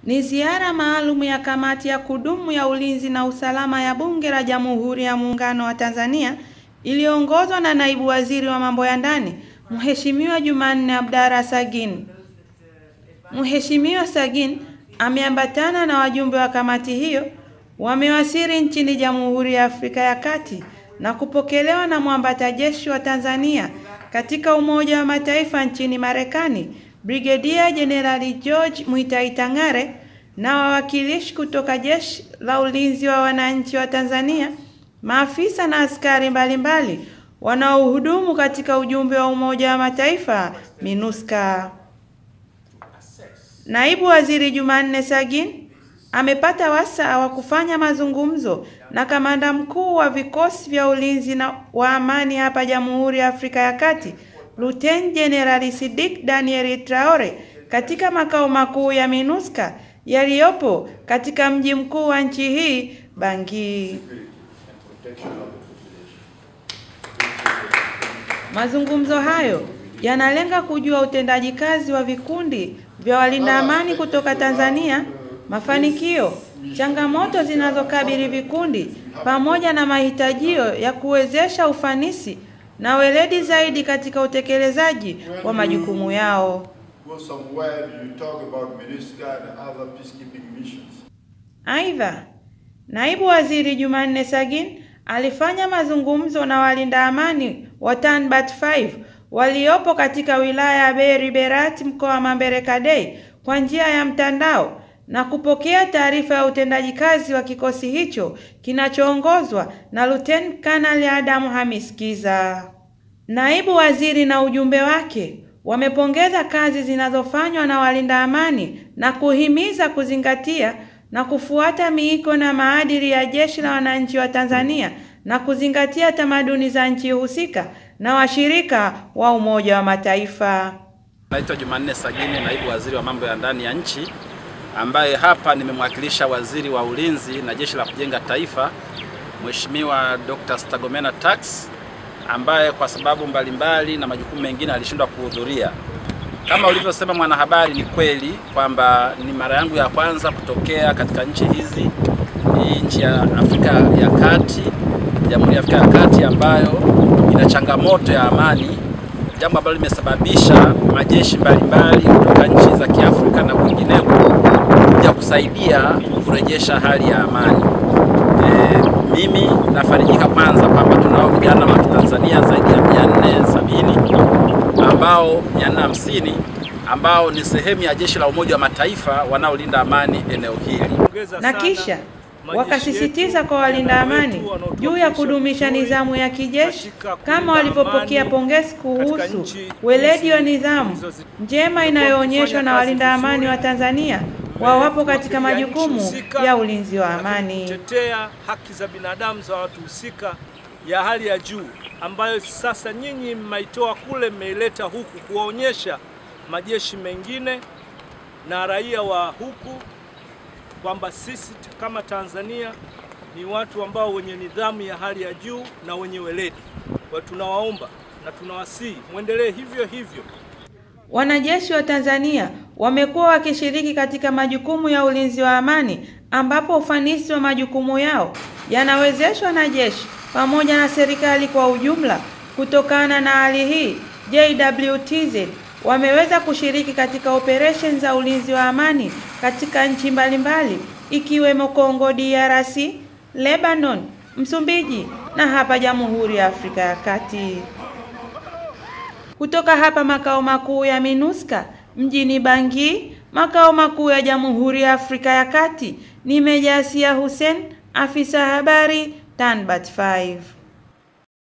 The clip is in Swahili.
Ni ziara maalum ya kamati ya kudumu ya ulinzi na usalama ya Bunge la Jamhuri ya Muungano wa Tanzania iliyoongozwa na naibu waziri wa mambo ya ndani Mheshimiwa Jumanne Abdalla Sagin. Mheshimiwa Sagin ameambatana na wajumbe wa kamati hiyo wamewasili nchini Jamhuri ya Afrika ya Kati na kupokelewa na mwambata jeshi wa Tanzania katika Umoja wa Mataifa nchini Marekani, Brigedia Jenerali George Muitai Tang'are na wawakilishi kutoka Jeshi la Ulinzi wa Wananchi wa Tanzania, maafisa na askari mbalimbali wanaohudumu katika ujumbe wa Umoja wa Mataifa MINUSCA. Naibu Waziri Jumanne Sagin amepata wasaa wa kufanya mazungumzo na kamanda mkuu wa vikosi vya ulinzi na wa amani hapa Jamhuri ya Afrika ya Kati, Luteni Jenerali Sidik Daniel Traore katika makao makuu ya MINUSCA yaliyopo katika mji mkuu wa nchi hii Bangui. Mazungumzo hayo yanalenga kujua utendaji kazi wa vikundi vya walinda amani kutoka Tanzania, mafanikio, changamoto zinazokabili vikundi pamoja na mahitajio ya kuwezesha ufanisi na weledi zaidi katika utekelezaji wa majukumu yao. Go somewhere, you talk about MINUSCA and other peacekeeping missions. Aidha, naibu waziri Jumanne Sagin alifanya mazungumzo na walinda amani wa Tanbat 5 waliopo katika wilaya ya Beri Berati mkoa wa Mambere Kadei kwa njia ya mtandao na kupokea taarifa ya utendaji kazi wa kikosi hicho kinachoongozwa na Luteni Kanali Adamu Hamis Kiza. Naibu waziri na ujumbe wake wamepongeza kazi zinazofanywa na walinda amani na kuhimiza kuzingatia na kufuata miiko na maadili ya Jeshi la Wananchi wa Tanzania na kuzingatia tamaduni za nchi husika na washirika wa Umoja wa Mataifa. Naitwa Jumanne Sagini, naibu waziri wa mambo ya ndani ya nchi, ambaye hapa nimemwakilisha waziri wa ulinzi na jeshi la kujenga taifa, Mheshimiwa Dr. Stergomena Tax, ambaye kwa sababu mbalimbali na majukumu mengine alishindwa kuhudhuria. Kama ulivyosema mwanahabari, ni kweli kwamba ni mara yangu ya kwanza kutokea katika nchi hizi, hii nchi ya Afrika ya Kati, Jamhuri ya Afrika ya Kati ambayo ina changamoto ya amani, jambo ambalo limesababisha majeshi mbalimbali kutoka nchi za Kiafrika na kwingineko kuja kusaidia kurejesha hali ya amani. E, mimi nafarijika kwanza kwamba tunao vijana wa Kitanzania zaidi ya 470 ambao 450 ambao ni sehemu ya jeshi la Umoja wa Mataifa wanaolinda amani eneo hili. Na kisha wakasisitiza kwa walinda amani juu ya kudumisha nidhamu ya kijeshi kama walivyopokea pongezi kuhusu weledi wa nidhamu njema inayoonyeshwa na walinda amani wa Tanzania wawapo katika majukumu ya ulinzi wa amani. kutetea haki za binadamu za watu husika ya hali ya juu ambayo sasa nyinyi mmeitoa kule mmeileta huku kuwaonyesha majeshi mengine na raia wa huku kwamba sisi kama Tanzania ni watu ambao wenye nidhamu ya hali ya juu na wenye weledi. Kwa tunawaomba na tunawasihi mwendelee hivyo hivyo. Wanajeshi wa Tanzania wamekuwa wakishiriki katika majukumu ya ulinzi wa amani ambapo ufanisi wa majukumu yao yanawezeshwa na jeshi pamoja na serikali kwa ujumla. Kutokana na hali hii, JWTZ wameweza kushiriki katika operesheni za ulinzi wa amani katika nchi mbalimbali ikiwemo Kongo DRC, Lebanon, Msumbiji na hapa Jamhuri ya Afrika ya Kati. Kutoka hapa makao makuu ya MINUSCA mjini Bangui, makao makuu ya Jamhuri ya Afrika ya Kati, ni Meja Asia Hussein, afisa habari Tanbat 5.